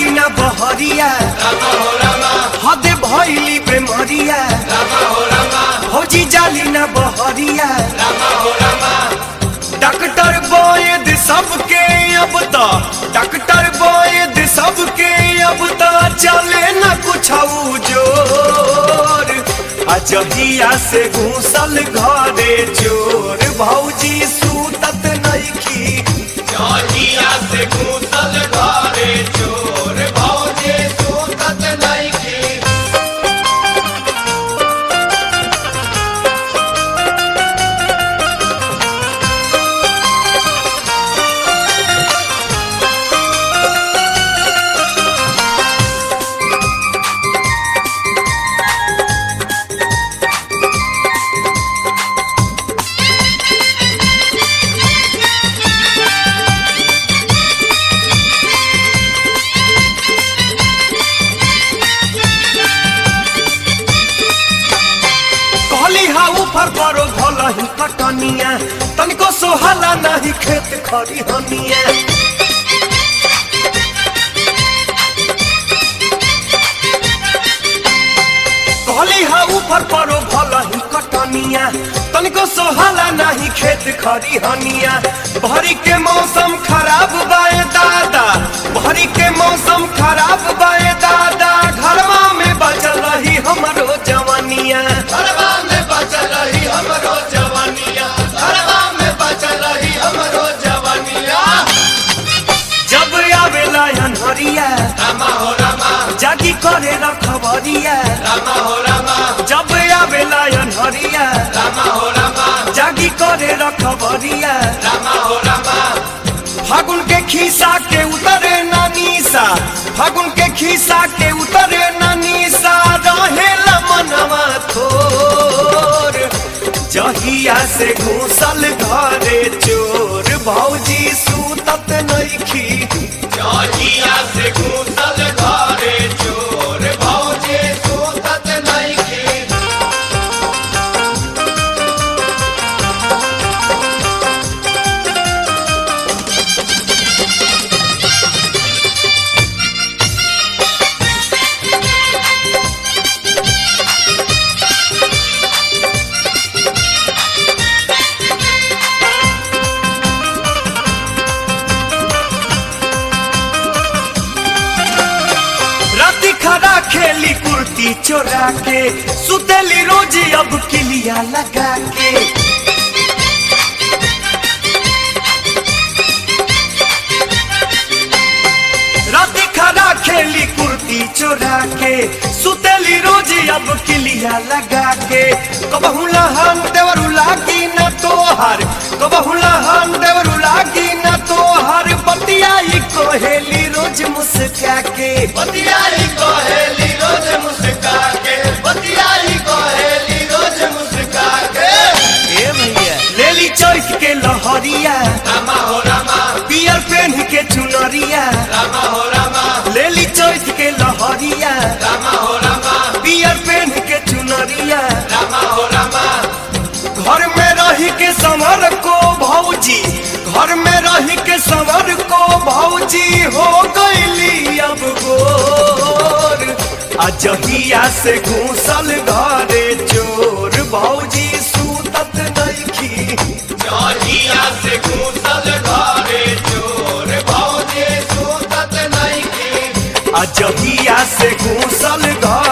जाली ना बहरिया हदे भैली बेमरिया भौजी जाली ना बहरिया डॉक्टर बोयद सबके अब तो डॉक्टर बोयद सबके अब तो चले न कुछ जोर अजहिया से घूसल घरे चोर भौजी सूतत नइखी जहिया से घूसल घरे चोर भौजे सूतत नइखे कहली हा ऊपर करो भला ही कटनिया तनिको सोहला नहीं खेत खरी हनिया कहली हा ऊपर करो भला ही कटनिया तनिको सोहला नहीं खेत खरी हनिया भरी के मौसम खराब बाए दादा भरी के मौसम खराब बाए दादा घरवा में बचल रही हमरो जवानिया घरवा में बचल रही हमरो जवानिया घरवा में बचल रही हमरो जवानिया जब आवेला अनहरिया रामा हो रामा जागी करे रखबरिया रामा हो रामा जब आवेला अनहरिया रामा हो रामा जागी करे रखबरिया रामा हो रामा फागुन के खीसा के उतरे नानीसा फागुन के खीसा के उतरे नानीसा रहेला मनवा थोर जहिया से घूसल घरे चोर भौजी सूतत नइखी जहिया से घूसल घरे चोर भौजे सूतत नइखे राती खड़ा खेली कुर्ती चोरा के सुतेली रोज अब किलिया लगा के राती खड़ा खेली कुर्ती चोरा के सुतेली रोज अब किलिया लगा के कबहू लहन देवरू लागी न तोहर कबहू लहन देवरू लागी न तोहर बतियाई कोहेली रोज मुस्का के बतियाई कहेली रोज मुस्का के बतियाई कहेली रोज मुस्का के ए भैया लेली चौक के लहरिया रामा हो रामा पियर पेन के चुनरिया रामा हो रामा लेली चौक के लहरिया रामा हो रामा पियर पेन के चुनरिया रामा हो रामा घर में रही के संवर को भौजी घर में रही के संवर को भौजी हो गईली अब गोर अजहिया से घूसल घरे चोर भौजी सूतत नइखी जहिया से घूसल घरे चोर भौजे सूतत नइखे अजहिया से घूसल घर